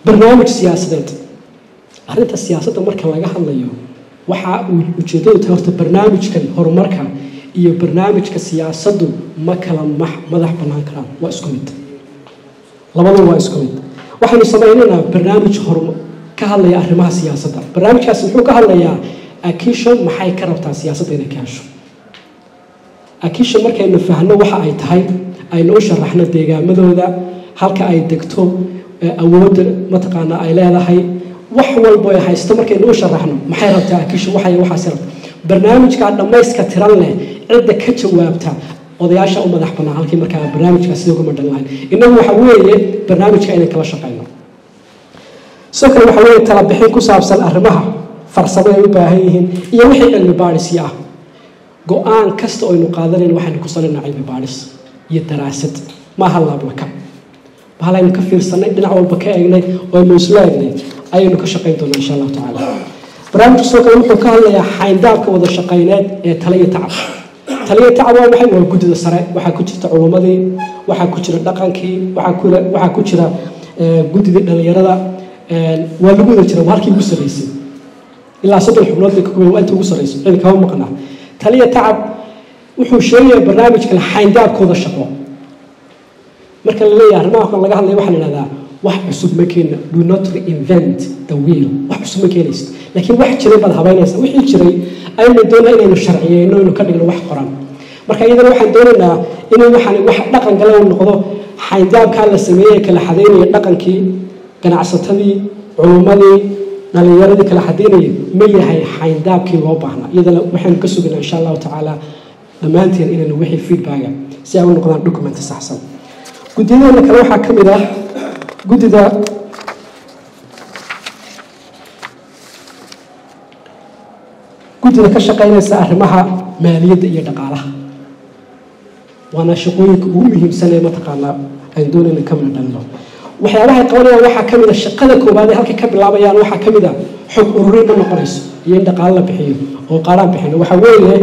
barnaamij siyaasadeed arrinta siyaasadda marka laga hadlayo waxa uu ujeedadu tahay horta barnaamijkan horumarka iyo barnaamijka siyaasaddu ma kala max madax bannaan karaan waa isku mid labadu waa isku mid waxaynu samaynaynaa barnaamij horum ka hadlaya arrimaha siyaasadda barnaamijkaasi muxuu ka hadlayaa akisho maxay ka rabtaa siyaasadda inay ka hesho akisho markaynu fahno waxa ay tahay aynu u sharaxno deegaamadooda halka ay degto awoodda mataqaana ay leedahay wax walbo ay haysto markaynu u sharaxno maxay rabtaa akisho waxay waxaasi rabta barnaamijkaa dhammayska tiran leh cidda ka jawaabta odayaasha u madax bannaan halkii markaa barnaamijkaa sidoo kuma dhan lahayn innagu waxa weeye barnaamijka inay kala shaqeyno sidoo kale waxa weeye talabixin ku saabsan arrimaha farsamo ay u baahan yihiin iyo wixii cilmi baadhisyo ah go-aan kasta oo aynu qaadanayno waxaynu ku salaynaa cilmi baadhis iyo daraasad maaha laablaka bahalaynu ka fiirsanay dhinac walba ka eegnay oo aynu isla eegnay ayaynu ka shaqayn doonaa insha allahu tacaala barnaamijku sidoo kale wuxuu ka hadlayaa xayndaabka wada shaqayneed ee taliyo tacab taliyo tacab waa maxay waa guddida sare waxaa ku jirta culummadii waxaa ku jira dhaqankii waxaa ku waxaa ku jira guddidii dhallinyarada waa lagu wada jira waa halkii ugu sarreysay ilaa soddon xubnood bay ka kooban waa inta ugu sarreyso cidi kama maqnaa taliya tacab wuxuu sheegayaa barnaamijkan xayndaabkooda shaqo marka la leeyahay arrimaha kan laga hadlaya waxaa la idhahdaa wax cusub ma keena do not reinvent the wheel wax cusub ma keenayso laakiin wax jiray baad habaynaysa wixii jiray aynu doonaa inaynu sharciyeyno inuu ka dhigno wax qoran marka iyadana waxaan doonaynaa inuu waxaan wax dhaqan gala uu noqdo xayndaabkaa la sameeyey kala xadaynaya dhaqankii ganacsatadii culummadii dhalinyaradii kala xadaynayay ma yahay xayndaabkii loo baahnaa iyadana waxaynu ka sugaynaa insha allahu tacaala dhammaanteen inaynu wixii feedbacka si ay u noqdaan documenti saxsan guddiyadeena kale waxaa ka mid ah guddida guddida ka shaqaynaysa arrimaha maaliyadda iyo dhaqaalaha waana shaqooyinka ugu muhiimsan ee mataqaanaa aan doonayna ka mida dhalino waxyaabahay qabanayaan waxaa ka mid a shaqada koowaad ee halka ka bilaabayaan waxaa ka mid a xog ururin ma noqonayso iyo in dhaqaalo la bixiyo oo qaaraan bixino waxa weeye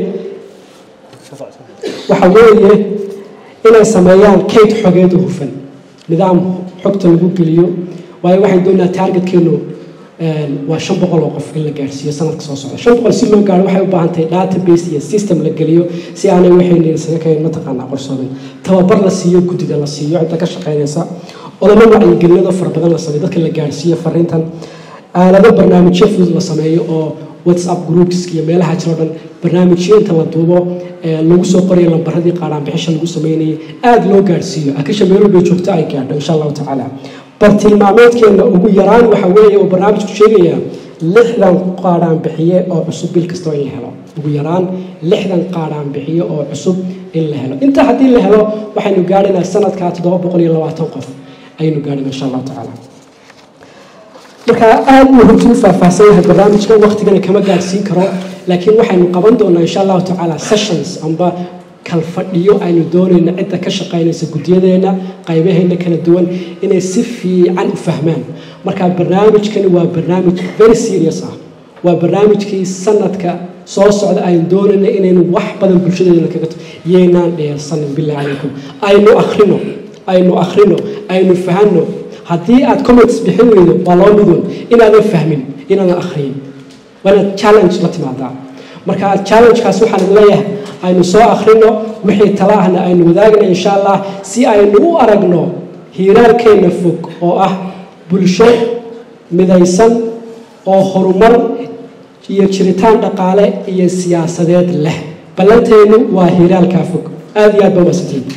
waxa weeye inay sameeyaan kayd xogeed u hufan nidaam xogta lagu geliyo waayo waxaan doonayaa taargetkeenu waa shan boqol oo qof in la gaarhsiiyo sanadka soo socda shan boqol si loo gaaro waxay u baahan tahay database iyo system la geliyo si aanay waxayna isaga kayn mataqaanaa qorsoomin tababar la siiyo guddida la siiyo cidda ka shaqaynaysa odamo wacyigelinado fara badan la sameeyo dadka la gaarhsiiyo fariintan aalado barnaamijyo fudud la sameeyo oo whatsapp groups iyo meelaha jiro dhan barnaamijyo inta la duubo lagu soo qorayo lambaradii qaadhaanbixisha lagu sameynayay aada loo gaarhsiiyo akisha meel walbay joogto ay gaadho insha allahu tacaala bartilmaameedkeena ugu yaraan waxa weeye uu barnaamijku sheegayaa lixdan qaadhaan bixiye oo cusub bil kastoo in la helo ugu yaraan lixdan qaadhaan bixiye oo cusub in la helo inta haddii la helo waxaynu gaadhaynaa sanadkaa toddoba boqol iyo labaatan qof ayaynu gaadhayna insha allahu tacaala marka aada uu runtii u faahfaahsan yahay barnaamijka waqtigana kama gaadhsiin karo laakiin waxaynu qaban doonaa insha allahu tacaala sessions amba kalfadhiyo aynu doonayna cidda ka shaqaynaysa guddiyadeena qaybaheena kala duwan inay si fiican u fahmaan marka barnaamijkani waa barnaamij very serious ah waa barnaamijkii sanadka soo socda aynu doonayna inaynu wax badan bulshadeena kaga yeynaan dheersanin billahi calaykum aynu akhrino aynu akhrino aynu fahanno haddii aad comments bixin weydo waa loo midun inaadan fahmin inaadan akhriyin waa inaad challenge la timaadaa marka challengekaas waxaan idin leeyahay aynu soo akhrino wixii tala ahna aynu wadaagna insha allah si aynu u aragno hiiraalkeenna fog oo ah bulsho midaysan oo horumar iyo jiritaan dhaqaale iyo siyaasadeed leh ballanteennu waa hiiraalkaa fog aada iyo aad ba maasantiin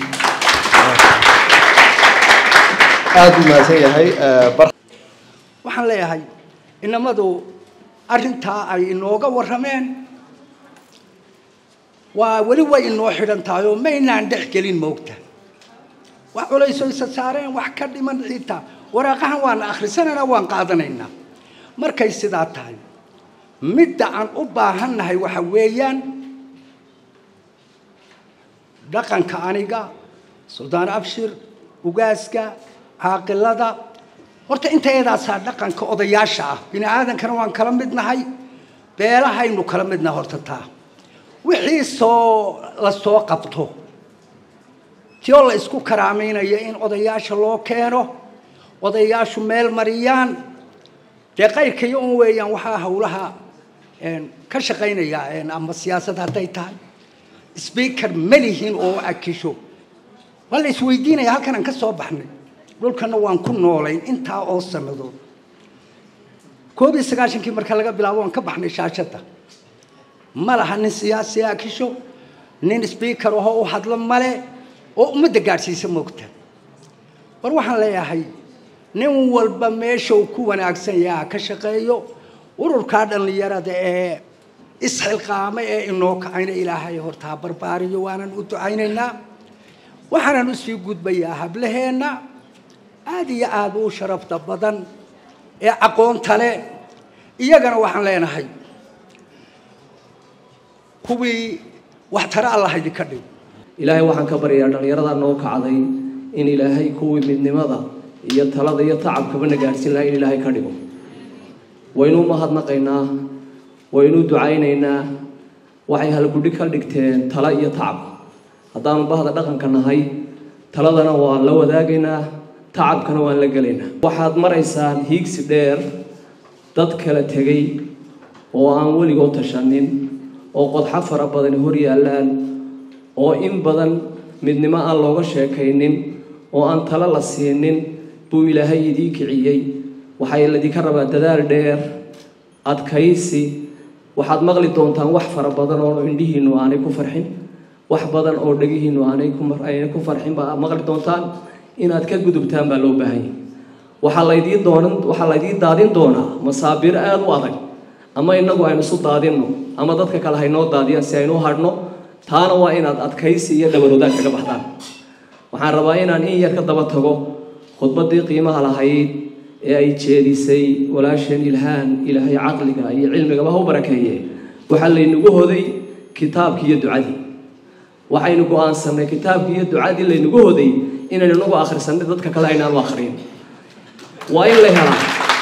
aada u mahadsan yahay waxaan leeyahay inamadu arrintaa ay inooga warrameen waa weli way inoo xidhan tahay oo maynaan dhex gelin moogta wax culayso isa saareen wax ka dhiman xitaa waraaqahan waan akhrisanaynaa waan qaadanaynaa markay sidaa tahay midda aan u baahannahay waxa weeyaan dhaqanka aniga suldaan abshir ugaaska caaqilada horta intayadaasaa dhaqanka odayaasha ah bini aadankana waan kala midnahay beelahaynu kala midnahay horta taa wixii soo la soo qabto tio la isku karaamaynayo in odayaasha loo keeno odayaashu meel mariyaan dee qayrkaiyo un weeyaan waxaa howlaha ka shaqaynaya ama siyaasad hadday tahay speaker ma lihin oo akisho waa la isweydiinaya halkan aan ka soo baxnay dhulkana waan ku noolayn intaa oo sannadood koob iyo sagaashankii marka laga bilaabo waan ka baxnay shaashadda ma laha nin siyaasi akisho nin speaker ahoo u hadlo male oo ummadda gaadhsiisa moogta war waxaan leeyahay nin walba meesha uu ku wanaagsan yaha ka shaqeeyo ururkaa dhallinyarada ee isxilqaamay ee inoo kacayna ilaahay hortaa barbaariyo waanan u ducaynaynaa waxaanan usii gudbayaa hablaheenna aada iyo aada u sharafta badan ee aqoonta leh iyagana waxaan leenahay kuwii wax tare allah idinka dhig ilaahay waxaan ka baryayaa dhallinyarada noo kacday in ilaahay kuwii midnimada iyo talada iyo tacabkaba na gaadhsiin lahaa in ilaahay ka dhigo waynuu mahadnaqaynaa waynuu ducaynaynaa waxay halgudhi ka dhigteen tala iyo tacab haddaanu bahda dhaqanka nahay taladana waan la wadaagaynaa tacabkana waan la gelaynaa waxaad maraysaan hiigsi dheer dad kala tegay oo aan weligood tashanin oo qodxo fara badani hor yaallaan oo in badan midnimo aan looga sheekaynin oo aan talo la siinin buu ilaahay idiin kiciyey waxaa ladinka rabaa dadaal dheer adkaysi waxaad maqli doontaan wax fara badan oo indhihiinu aanay ku farxin wax badan oo dhegihiinu aanay kuaanay ku farxin baa maqli doontaan inaad ka gudubtaan baa loo baahanyay waxaa laydiin doonan waxaa laydiin daadin doonaa masaabiir aada u adag ama inagu aynu isu daadinno ama dadka kale haynoo daadiyaan si aynu hadhno taana waa inaad adkaysi iyo dhabaroodaag kaga baxdaan waxaan rabaa inaan in yar ka daba tago khudbaddii qiimaha lahayd ee ay jeedisay walaasheen ilhaan ilaahay caqliga iyo cilmigaba ha u barakeeye waxaa laynagu hoday kitaabkii iyo ducadii waxaynu go-aansanay kitaabkii iyo ducadii laynagu hoday inaynu inagu akhrisanay dadka kale aynaanu akhriyin waa in la helaa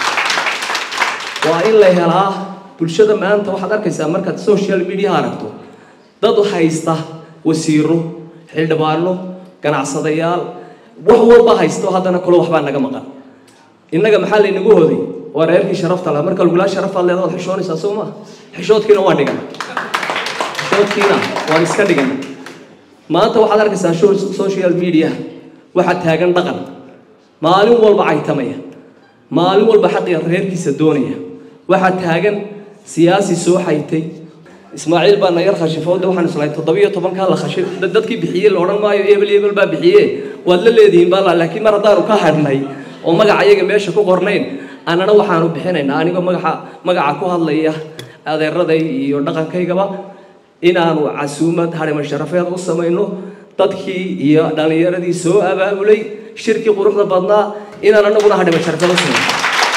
waa in la helaa bulshada maanta waxaad arkaysaa markaad social media aragto dad haysta wasiiro xildhibaano ganacsadayaal wax walba haysto haddana kule waxbaa naga maqan innaga maxaa laynagu hoday waa reerkii sharafta laha marka lagulaa sharafaad leedaad xishoonaysaa soo maa xishoodkiina waan dhigana xishoodkiina waan iska dhigana maanta waxaad arkaysaa social media waxaa taagan dhaqan maalin walba caytamaya maalin walba xaqiga reerkiisa doonaya waxaa taagan siyaasi soo xaytay ismaaciil baa nayar khashifowda waxaan islahay toddobiyo tobankaa la khashi dadkii bixiyey la odhan maayo ebel ebel baa bixiye waad la leedihiin baa laakiin mar haddaanu ka hadhnay oo magaca iyaga meesha ku qornayn annana waxaanu bixinaynaa anigoo magaca magaca ku hadlaya adeeraday iyo dhaqankaygaba inaanu casuumad hadhima sharafeed u samayno dadkii iyo dhallinyaradii soo abaabulay shirkii quruxda badnaa inaan anaguna hadhima sharafeed u samayno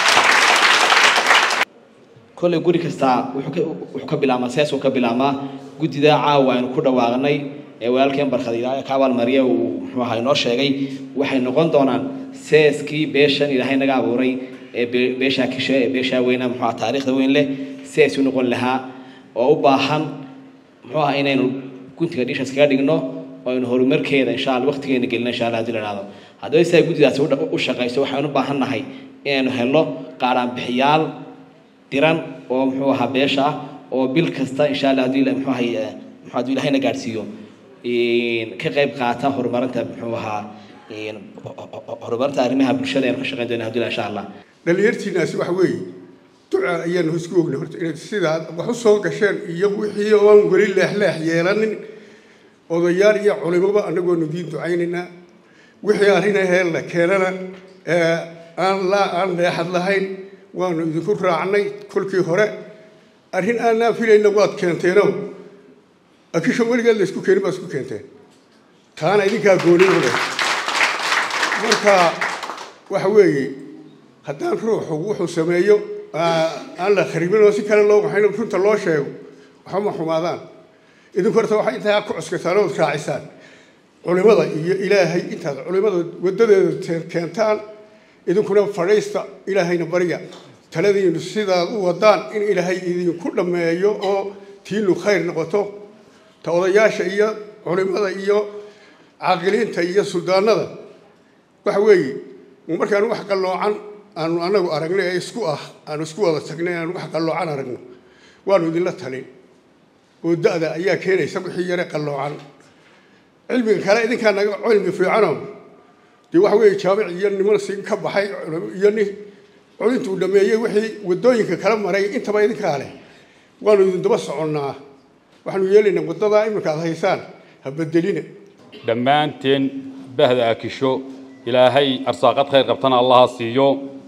kolley guri kastaa wuxuu ka bilaabmaa siyaasuu ka bilaabmaa guddida caawa aynu ku dhawaaqnay ee walaalkeen barkhadiila ka abaalmariya uu muxuu ahaa inoo sheegay waxay noqon doonaan seeskii beeshan ilaahay naga abuuray ee beeshaa kishe ee beeshaa weyna muxuu ahaa taariikhda weyn leh sees u noqon lahaa oo u baahan muxuu ahaa inaynu guntiga dhiishaas kaga dhigno oo aynu horumarkeeda insha alla waqtigeena gelino insha allah haddii la ihahdo haddaba sidaa guddidaasi u shaqayso waxaynu u baahan nahay inaynu helno qaaraan bixiyaal diran oo muxuu ahaa beesha ah oo bil kasta insha allah haddii muxuu ahay muxuu hadduu ilahayna gaadhsiiyo ka qayb qaata horumarinta muxuu ahaa horumarinta arrimaha bulshada aynu ka shaqayn doona haddii insha allah dhalinyartiinaasi waxa weeye duca ayaanu isku ognay horta inaad sidaad wax u soo gasheen iyo wixii oon weli leexleex yeelanin odayaal iyo culimoba annagoonu diin ducaynaynaa wixii arrin ahee la keenana aan la aan leexad lahayn waanu idinku raacnay kolkii hore arrin aanaa filayna waad keenteeno akisho weligeed la isku keenin baad isku keenteen taana idinkaa gooni wada marka waxa weeye haddaan ruuxu wuxuu sameeyo aan la kharibin oo si kale loo waxayn runta loo sheego waxba ma xumaadaan idinku horta waxay intaa ku cuskataan ood raacisaan culimada iyo ilaahay intaad culimada wadadeeda keentaan idinkuna fadhiista ilaahayna barya taladiinu sidaad u wadaan in ilaahay idinku dhammeeyo oo tiinu khayr noqoto ta odayaasha iyo culimada iyo caaqiliinta iyo suldaanada waxa weeye markaan wax qalloocan aanu anagu aragnay ee isku ah aanu isku wada tagnay aanu wax qalloocan aragno waanu idinla talin oo da-da ayaa keenaysa wixii yare qalloocan cilmiga kale idinkaa naga cilmi fiicano dee waxa weeye jaamic iyo niman si ka baxay iyo nin culintuu dhameeyey wixii wadooyinka kala maray intaba idinkaa leh waanu idin daba soconnaa waxaanu yeelaynaa waddadaa iminka aad haysaan ha bedelina dhammaanteen bahda akisho ilaahay arsaaqad khayr qabtana allaha siiyo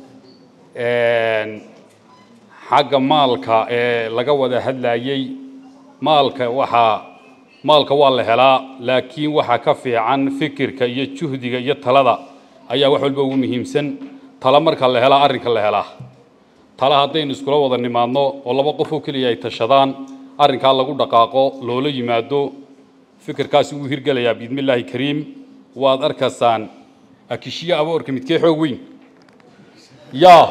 xagga maalka ee laga wada hadlayey maalka waxaa maalka waa la helaa laakiin waxaa ka fiican fikirka iyo juhdiga iyo talada ayaa wax walba ugu muhiimsan tala marka la helaa arrinka la helaa tala haddaynu iskula wada nimaadno oo laba qof oo keliya ay tashadaan arrinkaa lagu dhaqaaqo loola yimaado fikirkaasi wuu hirgelayaa biidmillaahi kariim waad arkaysaan akishiyo aboorka midkee xoog weyn yaa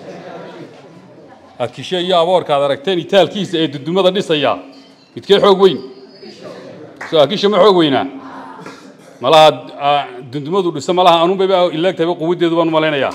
akisho iyo aboorka aad aragteen itaalkiisa ee dudumada dhisaya midkee xoog weyn soo akisha ma xoog weynaa malaha dundumadu dhiso malaha anuunbayba ilaagtayba quwaddeedu baan u malaynayaa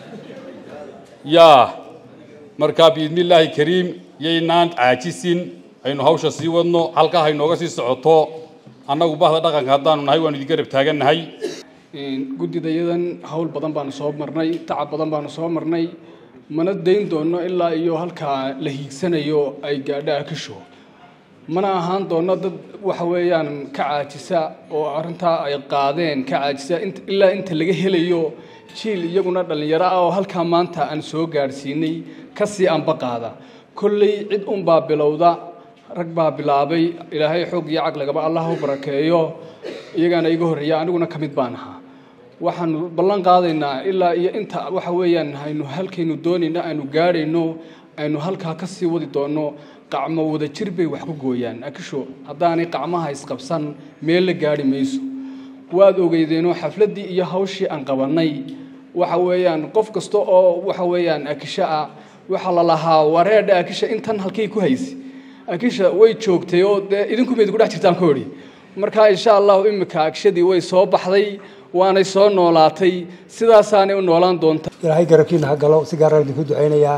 yaa markaa biidmillaahi kariim yaynaan caajisin aynu hawsha sii wadno halkaa haynooga sii socoto annagu bahda dhaqanka haddaanu nahay waanu idin garab taagannahay guddidayadan hawl badan baanu soo marnay tacab badan baanu soo marnay mana dayn doonno ilaa iyo halkaa la hiigsanayo ay gaadho akisho mana ahaan doonno dad waxa weeyaan ka caajisa oo arrintaa ay qaadeen ka caajisa ilaa inta laga helayo jiil iyaguna dhallinyaro ah oo halkaa maanta aan soo gaadhsiinay kasii anba qaada kolley cid unbaa bilowda rag baa bilaabay ilaahay xoog iyo caqligaba allah u barakeeyo iyagaana iga horreeya aniguna ka mid baan ahaa waxaanu ballan qaadaynaa ilaa iyo inta waxa weeyaan haynu halkaynu doonayno aynu gaadhayno aynu halkaa ka sii wadi doonno qacmo wada jir bay wax ku gooyaan akisho haddaanay qacmaha isqabsan meel la gaadhi mayso waad ogeydeenoo xafladdii iyo hawshii aan qabannay waxa weeyaan qof kasta oo waxa weeyaan akisho ah waxaa la lahaa wareedha akisha intan halkay ku haysi akisha way joogtay oo dee idinku mayd ku dhex jirtaan ka odhi marka insha allahu imika akishadii way soo baxday waanay soo noolaatay sidaasaanay u noolaan doontaa ilaahay garabkiina ha galo si gaara idinku ducaynayaa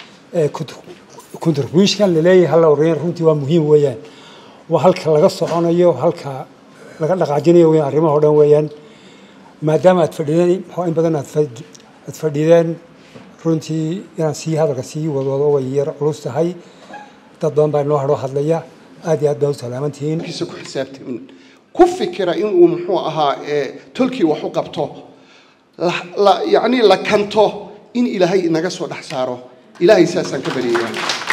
contribution laleeyahay hala oreyn runtii waa muhiim weeyaan waa halka laga soconayo halka laga dhaqaajinayo weeyaan arrimaha o dhan weeyaan maadaama aad fadhideen in badan aad fadhideen runtii inaan sii hadalka sii wadwado way yar culus tahay dad badan baa inoo hadhoo hadlaya aad iyo aad baa u salaamantihiin ku xisaabtamin ku fikira inuu muxuu ahaa tolkii wax u qabto yacni la kanto in ilaahay inaga soo dhex saaro ilaahay saasaan ka baryayaa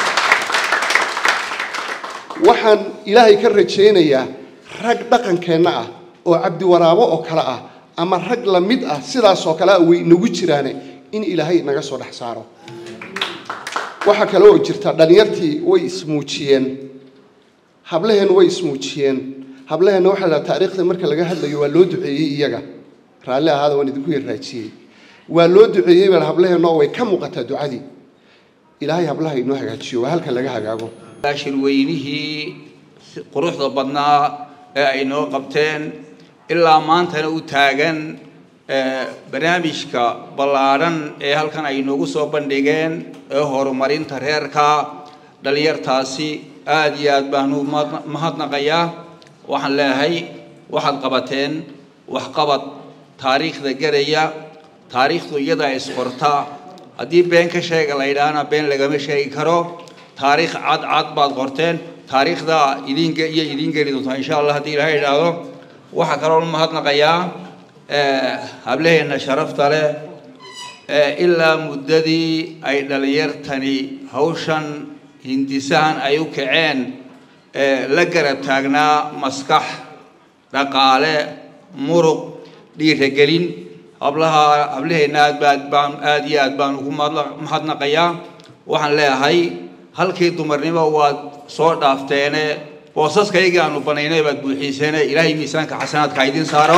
waxaan ilaahay ka rajaynayaa rag dhaqankeenna ah oo cabdiwaraabo oo kale ah ama rag la mid ah sidaas oo kale ah way inagu jiraane in ilaahay inaga soo dhex saaro waxaa kale oo jirta dhalinyartii way ismuujiyeen hablaheennu way ismuujiyeen hablaheenna waxaa la taariikhda marka laga hadlayo waa loo duceeyey iyaga raalli ahaada waan idinku yarraajiyey waa loo duceeyey bal hablaheenna oo way ka muuqataa ducadii ilaahay hablaha inoo hagaajiyo waa halka laga hagaago shirweynihii quruxda badnaa ee ay noo qabteen ilaa maantana u taagan barnaamijka ballaadhan ee halkan ay noogu soo bandhigeen ee horumarinta reerka dhalinyartaasi aada iyo aad baanu mahadnaqayaa waxaan leeyahay waxaad qabateen waxqabad taariikhda garaya taariikhdu iyadaa isqorta haddii been ka sheega la yidhaahna been lagama sheegi karo taariikh cad cad baad qorteen taariikhda idinka iyo idiin geli doontaa insha allah haddii ilaahay idhaahdo waxaa kaloo mahadnaqayaa hablaheenna sharafta leh ilaa muddadii ay dhalinyartani hawshan hindisahan ay u kaceen la garab taagnaa maskax dhaqaale muruq dhiiragelin hablaha hablaheenna aad baad baan aad iyo aad baan ugu mahadnaqayaa waxaan leeyahay halkii dumarnimo waad soo dhaafteene boosaskaygii aanu banaynay baad buuxiiseene ilaahay miisaanka xasanaadka ha idiin saaro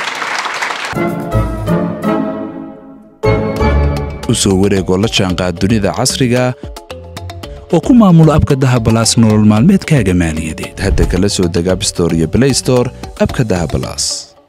u soo wareegoo la jaanqaad dunida casriga oo ku maamulo abka dahabalaas nolol maalmeedkaaga maaliyadeed hadda kala soo deg abstore iyo blaystore abka dahabalaas